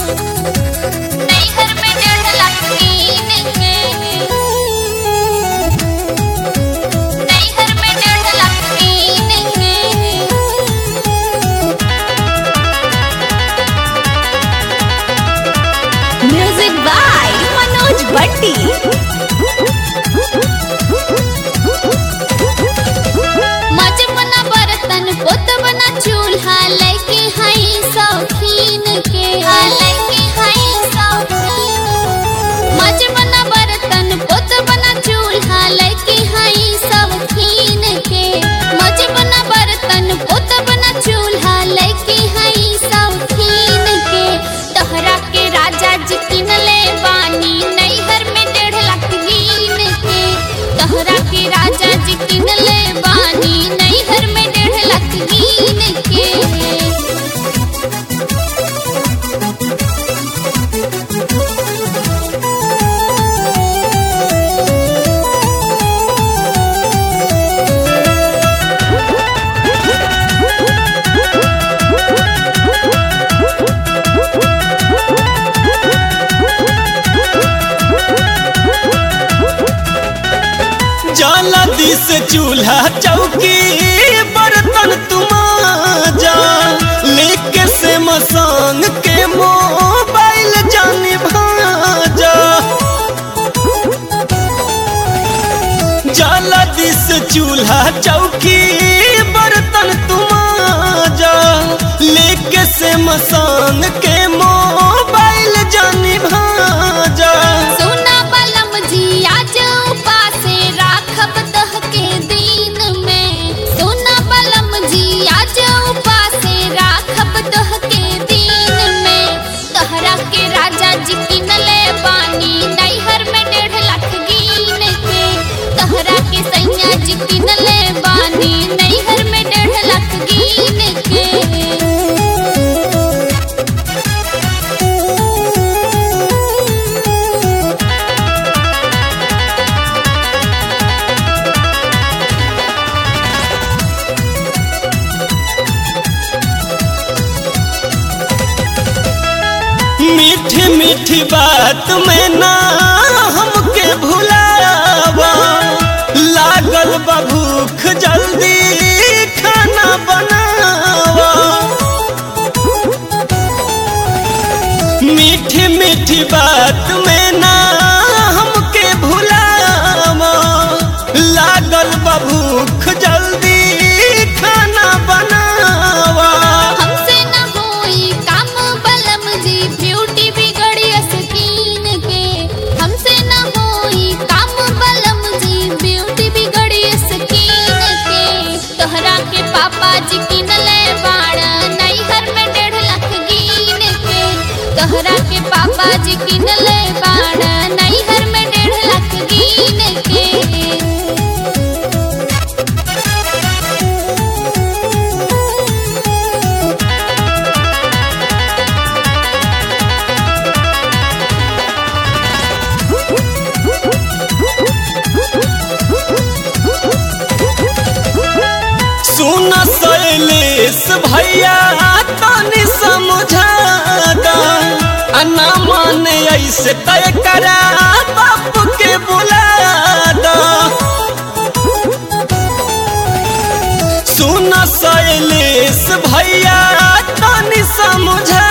नैहर में डेढ़ लाख कीन के नैहर में डेढ़ लाख कीन के म्यूजिक बाय मनोज भट्टी मज बना बर्तन पोत बना चूल्हा लैके हई शौकीन के लैके हई शौकीन मज बना बर्तन पोत बना चूल्हा लैके हई शौकीन के मज बना बर्तन पोत बना चूल्हा लैके हई शौकीन के तोहरा के राजा जी किनले बानी नैहर में डेढ़ लाख कीन के तोहरा के राजा जी किनले बानी नैहर में डेढ़ लाख कीन के जाला दिस चूल्हा चौकी बर्तन तुमाजा लेके से मसांग के मोबाइल जानी भाजा जाला दिस चूल्हा चौकी बर्तन तुमाजा लेके से मसांग के मोबाइल जानी भाजा सोना बलम जी आज उपासे राखब दह के दिन में सोना बलम जी आज उपासे राखब दह के दिन में तोहरा के राजा जी किनले बानी नैहर में डेढ़ लाख कीन के तोहरा के सैया जी किनले बानी नैहर में डेढ़ लाख कीन के मीठी मीठी बात में ना हमके भुलावा लागल बा भूख जल्दी खाना बनावा मीठी मीठी बात में ना हमके भुलावा लागल बा भूख जल्दी खाना बनावा हमसे न होई काम बलम जी ब्यूटी बिगड़ी स्किन के हमसे न होई काम बलम जी ब्यूटी बिगड़ी स्किन के तोहरा के पापा जी किनले बाड़ा नैहर में डेढ़ लाख कीन के तोहरा के पापा जी किनले बाड़ा नैहर में डेढ़ लाख कीन के सुन शैलेश भैया तनी समझा दा अन्ना माने ऐसे तय करा बाप के बुला दा सुन शैलेश भैया तनी समझा